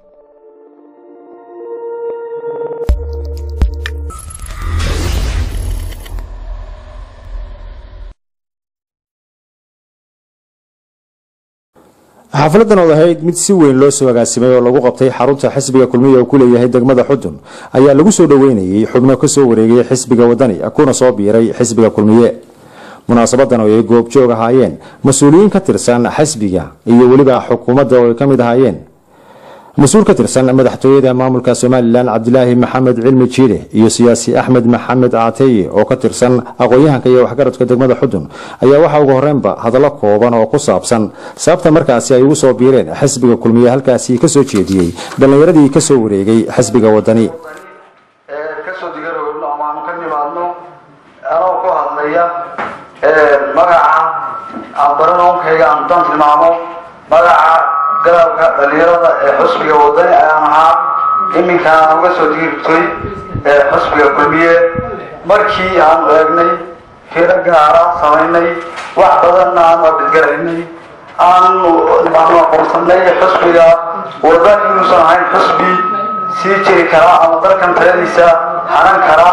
xaafiladan oo ahayd mid si weyn loo soo agaasimay oo lagu qabtay xarunta xisbiga kulmiya oo ku leeyahay degmada xudun ayaa lagu soo dhoweynayay xubno kasoo wareegay xisbiga wadani kuna soo biiray xisbiga kulmiye munaasabadan oo ay goobjoog ahaayeen mas-uuliyiin ka tirsan xisbiga iyo weliba xukuumadda oo ay ka mid ahaayeen mas-uul ka tirsan madaxtooyada maamulka somalilan cabdilaahi maxamed cilmi jiide iyo siyaasi axmed maxamed caateye oo ka tirsan aqoon-yahanka iyo waxgaradka degmada xudun ayaa waxaa ugu horeynba hadallo kooban oo ku saabsan sababta markaasi ay ugu soo biireen xisbiga kulmiye halkaasi kasoo jeediyey dhallinyaradii kasoo wareegay xisbiga wadani kasoo digarowno amaanu ka nimaadno anoo ku hadlaya magaca aan baranoonkayga aan dan tilmaamo magaca garabka dhalinyarada ee xusbiga wadani ayaan ahaa iminkaan uga soo digirtay xusbiga kulmiye markii aanu eegnay firo gaara samaynay wax badanna aanu abidgaraynay aanu aanu aqoonsanay xusbiga wadani inuusan ahayn xusbi sii jiri kara ama dalkan taladiisa hanan kara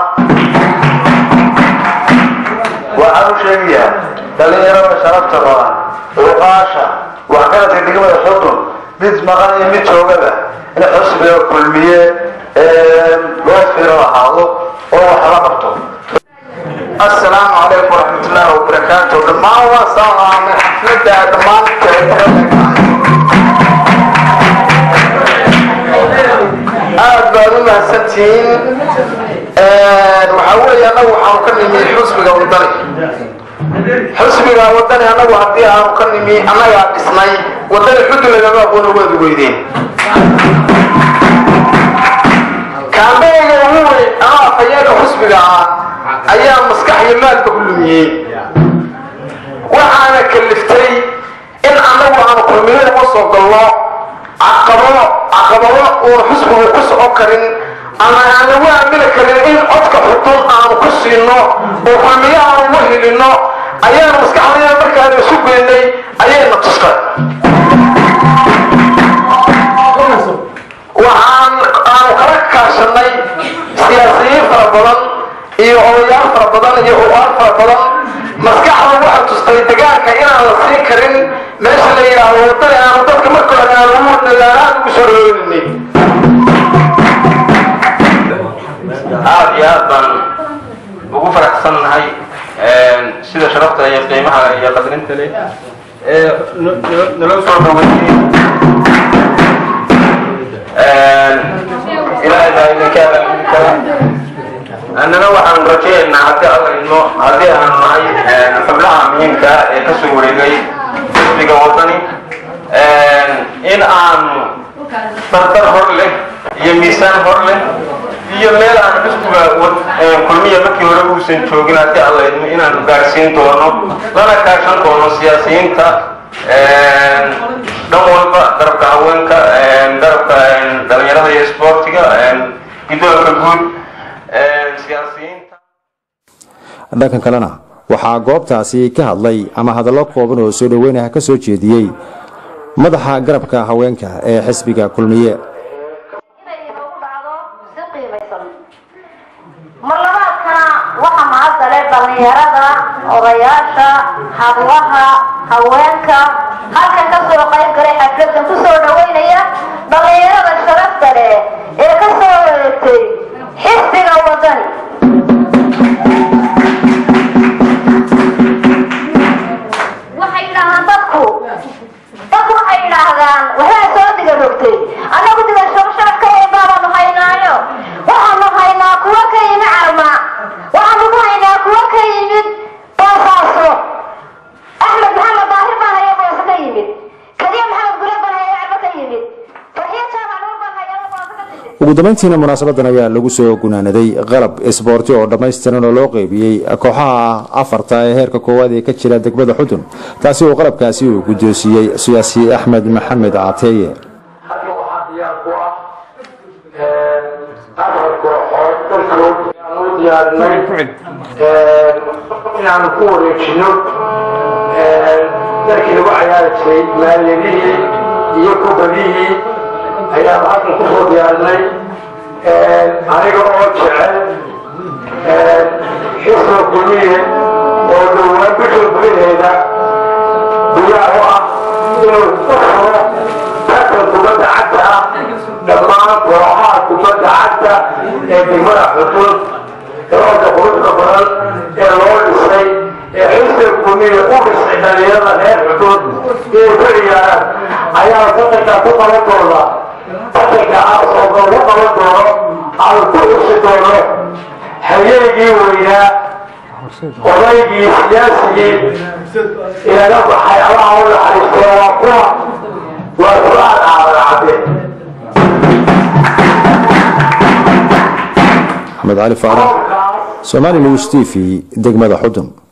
waxaan u sheegayaa dhalinyarada sharafta badan uqaasha waxgaradka degmada xudun mid maqan iyo mid joogada in xusbiga kulmiye loo firo ahaado oo wax la qabto assalaamu calaykum waraxmatullaahi wabarakaatu dhammaan waa salaamay xafladda dhammaan aad baad u mahadsantihiin waxaa weeye annagu waxaanu ka nimi xusbiga wadani xusbiga wadani annagu haddii aanu ka nimi annagaa dhisnay wadani xudun lagama aqoona waad weydeen kaambeyga ugu weyn ama afhayeega xusbiga ah ayaa maskax iyo maalka ku lumiyey waxaana kaliftay in annagu aanu kulmiyada u soo galno caqabado caqabado uun xusbigu ku socon karin ama aan lagu aamini karin in codka xudun aanu ku siino oo kulmiyo aanu ugu helino ayaanu maskaxdayda markaanu isu geynay ayayna tustay waxaan aanu kala kaashanay siyaasiyiin fara badan iyo odayaal fara badan iyo uqaal fara badan maskaxda waxaa tustay degaanka inaan la siin karin meesha la yidhaahdo wadada aanu dadka marka hore aan ugu dagaalaan ugu soo dhaweyninay aada iyo aad baan ugu faraxsan nahay sida sharafta iyo qiimaha iyo qadrinta leh ee naloo soo dhaweeyey ilaahay baa idinka abaalgudi kara annana waxaan rajaynaynaa haddii alla idmo haddii aan nahay xubnaha muhiimka ee kasoo wareegay xisbiga wadani in aanu dardar hor leh iyo miisaan hor leh iyo meel aan xisbiga kulmiya markii hore uusan joogin haddii alla idmo inaanu gaadhsiin doono lana kaashan doono siyaasiyiinta dhan walba garabka haweenka garabka dhalinyarada iyo isboortiga guddoonka guud siyaasiyiinta dhankan kalena waxaa goobtaasi ka hadlay ama hadallo kooban oo soo dhoweynaha ka soo jeediyey madaxa garabka haweenka ee xisbiga kulmiye marlabaadkana waxa mahadale dhallinyarada odayaasha hablaha haweenka halkan ka soo qayb galay xafladan ku soo dhaweynaya dhallinyarada sharafta leh ee ka soo wareegtay xisbiga wadani waxay yidhaahaan dadku dadku waxay yidhaahdaan waxaa soo diga rogtay annagu digasho sharafka weyn baabanu haynaayo waxaanu haynaa kuwa ka yimi carma waxaanu ku haynaa kuwa ka yimid boosaaso axmed maxamed daahir baan haya booso ka yimid kadiya maxamed gule baan haya carma ka yimid farxiyo jaamac nuur baan haya booso ka timid ugu dambayntiina munaasabadan ayaa lagu soo gunaanaday qalab isboorti oo dhammaystiran oo loo qeybiyey kooxaha afarta ee heerka koowaad ee ka jira degmada xudun taasi oo qalabkaasi uu guddoonsiiyey siyaasi axmed maxamed caateeye hadda waxaa diyaar ku ah afar kooxood dalkood aanu u diyaarinay inaanu ku wareejino dalkii lagu cayaari jiray maaliyadihii iyo kubadihii ayaan halkan kusoo diyaarinay aniga oo jecel xisba kulmiye oo dhowaan bisha gudaheeda diyaar u ah inuu u furo tartan kubadda cagta ah dhammaan kooxaha kubadda cagta ee degmada xuduud garoonka quruxda badan ee loo dhisay ee xisba kulmiye u dhisay dhalinyarada reer xuduud inay ka ciyaaraan ayaa tartankaa ku qaban doona tartanka aasoo lagu qaban doono aan ku xusi doono hayeegii weynaa odaygii siyaasigii inaga baxay allaha u naxariistee waa kuwa waa fulaan aadan cadde axmed cali faarax somali news t v degmada xudun